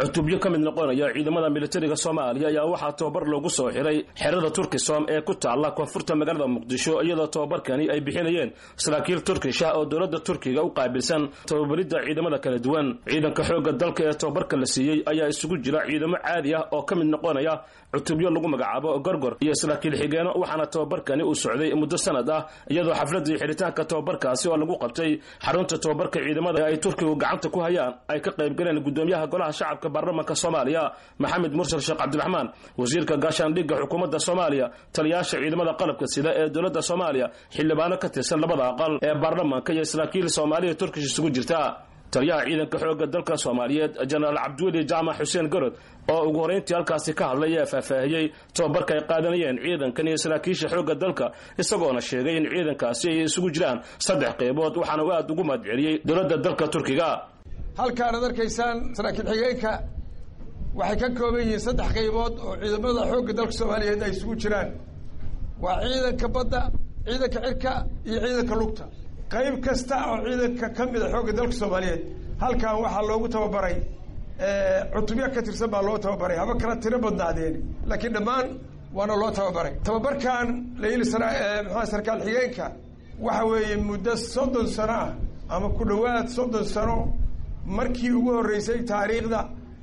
cutubyo ka mid noqonaya ciidamada militariga soomaaliya ayaa waxaa tababar loogu soo xiray xerada turkisom ee ku taalla koonfurta magaalada muqdisho iyadoo tababarkani ay bixinayeen saraakiil turkish ah oo dowladda turkiga u qaabilsan tababaridda ciidamada kala duwan ciidanka xoogga dalka ee tababarka la siiyey ayaa isugu jira ciidamo caadi ah oo ka mid noqonaya cutubyo lagu magacaabo gorgor iyo saraakiil xigeeno waxaana tababarkani uu socday muddo sanad ah iyadoo xafladii xiritaanka tababarkaasi oo lagu qabtay xarunta tababarka ciidamada ee ay turkigu gacanta ku hayaan ay ka qaybgaleen gudoomiyaha golaha shacabka baarlamanka soomaaliya maxamed mursal sheekh cabdiraxmaan wasiirka gaashaandhigga xukuumadda soomaaliya taliyaasha ciidamada qalabka sida ee dowladda soomaaliya xildhibaano ka tirsan labada aqal ee baarlamanka iyo saraakiil soomaaliya turkish isugu jirta taliyaha ciidanka xoogga dalka soomaaliyeed jenaraal cabdiweli jaamac xuseen gorod oo ugu horrayntii halkaasi ka hadlay ee faahfaahiyey tababarka ay qaadanayeen ciidankan iyo saraakiisha xoogga dalka isagoona sheegay in ciidankaasi ay isugu jiraan saddex qaybood waxaana uu aad ugu mahadceliyey dowladda dalka turkiga halkaanaad arkaysaan saraakiil xigeenka waxay ka kooban yihiin saddex qaybood oo ciidamada xoogga dalka soomaaliyeed ay isugu jiraan waa ciidanka badda ciidanka cirka iyo ciidanka lugta qayb kasta oo ciidanka ka mid a xoogga dalka soomaaliyeed halkan waxaa loogu tababaray cutubyo ka tirsan baa loo tababaray haba kala tiro badnaadeen laakiin dhammaan waana loo tababaray tababarkan layili maxaa sarkaal xigeenka waxa weeye muddo soddon sano ah ama ku dhowaad soddon sano markii ugu horreysay taariikhda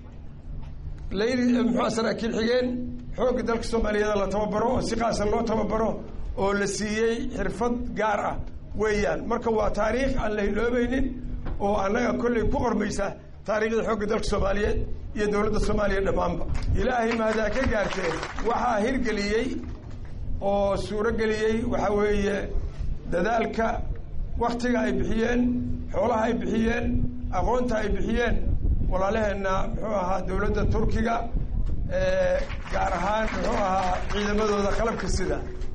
layili muxua saraakiil xigeen xoogga dalka soomaaliyeed la tababaro oo si qaasa loo tababaro oo la siiyey xirfad gaar ah weeyaan marka waa taariikh aan la hiloobaynin oo annaga kollay ku qormaysa taariikhda xoogga dalka soomaaliyeed iyo dowladda soomaaliya dhammaanba ilaahay mahdaa ka gaartee waxaa hirgeliyey oo suuro geliyey waxaa weeye dadaalka waktiga ay bixiyeen xoolaha ay bixiyeen aqoonta ay bixiyeen walaalaheenna muxuu ahaa dowladda turkiga gaar ahaan muxuu ahaa ciidamadooda qalabka sida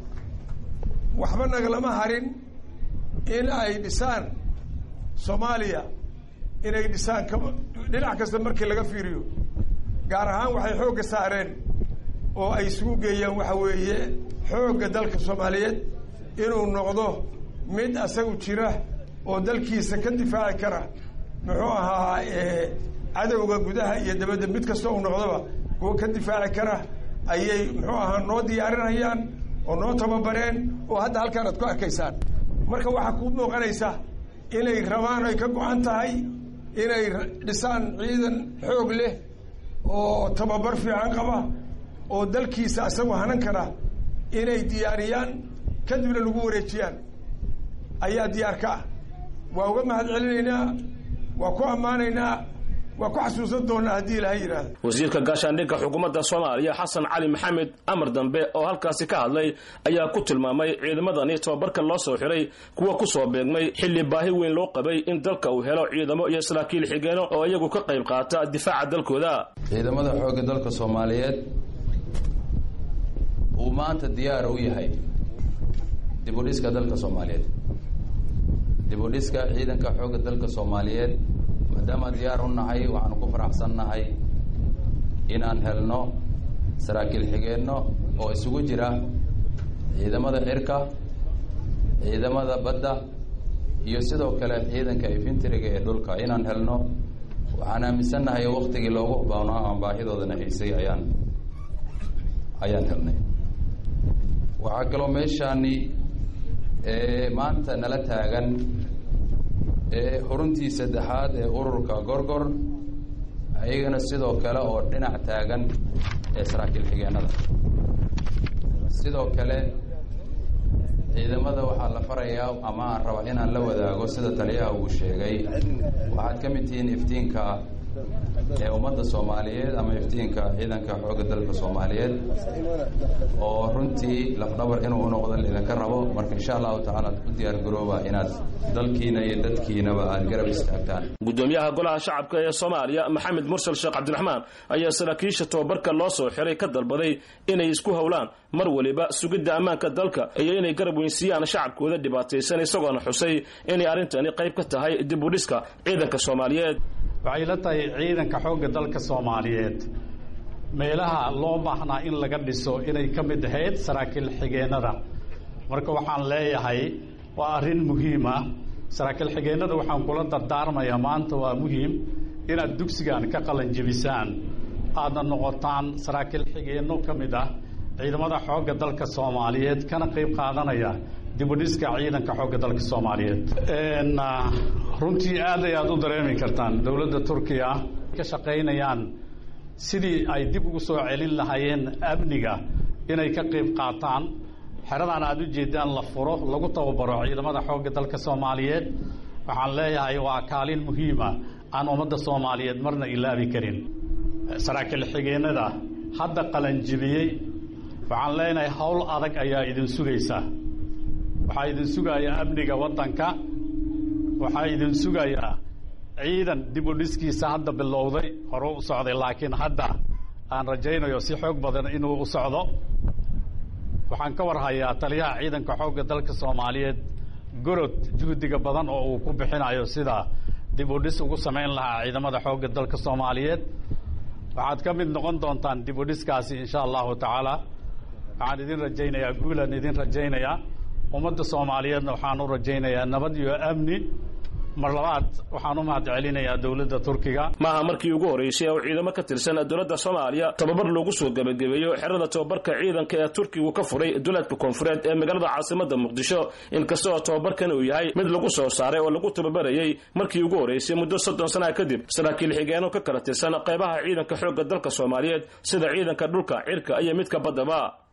waxba nagalama harin in ay dhisaan soomaaliya inay dhisaan ka dhinac kasta markii laga fiiriyo gaar ahaan waxay xoogga saareen oo ay isugu geeyaan waxa weeye xoogga dalka soomaaliyeed inuu noqdo mid asagu jira oo dalkiisa ka difaaci kara muxuu ahaa cadowga gudaha iyo dabadda mid kasta uu noqdoba kuwa ka difaaci kara ayay muxuu ahaa noo diyaarinayaan oo noo tababareen oo hadda halkaan aad ku arkaysaan marka waxaa kuu muuqanaysa inay rabaan ay ka go-an tahay inay dhisaan ciidan xoog leh oo tababar fiican qaba oo dalkiisa asagoo hanan kara inay diyaariyaan kadibna lagu wareejiyaan ayaa diyaar ka ah waa uga mahad celinaynaa waa ku ammaanaynaa waa ku xasuusan doonaa haddii ilaha yidhaahda wasiirka gaashaandhigga xukuumadda soomaaliya xasan cali maxamed amar dambe oo halkaasi ka hadlay ayaa ku tilmaamay ciidamadani tababarka loo soo xiray kuwa ku soo beegmay xilli baahi weyn loo qabay in dalka uu helo ciidamo iyo saraakiil xigeeno oo iyagu ka qayb qaata difaaca dalkooda ciidamada xoogga dalka soomaaliyeed uu maanta diyaar u yahay dibudhiska dalka soomaaliyeed dibudhiska ciidanka xoogga dalka soomaaliyeed maadaama diyaar u nahay waxaanu ku faraxsan nahay inaan helno saraakiil xigeenno oo isugu jira ciidamada cirka ciidamada badda iyo sidoo kale ciidanka infentriga ee dhulka inaan helno waxaan aaminsannahay waktigii loogu baanaa aan baahidoodana haysay ayaan ayaan helnay waxaa kaloo meeshaani maanta nala taagan xuruntii saddexaad ee ururka gorgor ayagana sidoo kale oo dhinac taagan ee saraakiil xigeenada sidoo kale ciidamada waxaa la farayaa ama aan raba inaan la wadaago sida taliyaha uu sheegay waxaad ka mid tihiin iftiinka ee ummadda soomaaliyeed ama iftiinka ciidanka xoogga dalka soomaaliyeed oo runtii lafdhabar inuu unoqdo laidinka rabo marka insha allahu tacaala ad ku diyaar garooba inaad dalkiina iyo dadkiinaba aad garab istaagtaan gudoomiyaha golaha shacabka ee soomaaliya maxamed mursal sheekh cabdiraxmaan ayaa saraakiisha tababarka loo soo xiray ka dalbaday inay isku howlaan mar waliba sugidda ammaanka dalka iyo inay garab weynsiiyaan shacabkooda dhibaataysan isagoona xusay inay arrintani qayb ka tahay dib u dhiska ciidanka soomaaliyeed waxay la tahay ciidanka xoogga dalka soomaaliyeed meelaha loo baahnaa in laga dhiso inay ka mid ahayd saraakiil xigeennada marka waxaan leeyahay waa arrin muhiim ah saraakiil xigeennada waxaan kula dardaarmayaa maanta waa muhiim inaad dugsigan ka qalanjebisaan aadna noqotaan saraakiil xigeenno ka mid ah ciidamada xoogga dalka soomaaliyeed kana qayb qaadanaya dibudhiska ciidanka xoogga dalka soomaaliyeed runtii aad ay aad u dareemi kartaan dowladda turkiya ka shaqaynayaan sidii ay dib ugu soo celin lahaayeen amniga inay ka qayb qaataan xeradan aad u jeedaan la furo lagu tababaro ciidamada xoogga dalka soomaaliyeed waxaan leeyahay waa kaalin muhiima aan ummadda soomaaliyeed marna ilaabi karin saraakiil xigeenada hadda qalanjibiyey waxaan leenahay howl adag ayaa idin sugaysa waxaa idin sugayaa amniga waddanka waxaa idin sugayaa ciidan dib u dhiskiisa hadda bilowday hore u socday laakiin hadda aan rajaynayo si xoog badan inuu u socdo waxaan ka warhayaa taliyaha ciidanka xoogga dalka soomaaliyeed gorod juhdiga badan oo uu ku bixinayo sida dib u dhis ugu samayn lahaa ciidamada xoogga dalka soomaaliyeed waxaad ka mid noqon doontaan dib u dhiskaasi insha allahu tacaala waxaan idin rajaynayaa guulaan idin rajaynayaa ummadda soomaaliyeedna waxaan u rajaynayaa nabad iyo amni mar labaad waxaan u mahad celinayaa dowladda turkiga maaha markii ugu horreysay oo ciidamo ka tirsan dowladda soomaaliya tababar loogu soo gebagabeeyo xerada tababarka ciidanka ee turkigu ka furay duleedka koonfureed ee magaalada caasimada muqdisho inkasta oo tababarkan uu yahay mid lagu soo saaray oo lagu tababarayey markii ugu horreysay muddo soddon sana kadib saraakiil xigeenno ka kala tirsan qaybaha ciidanka xoogga dalka soomaaliyeed sida ciidanka dhulka cirka iyo midka baddaba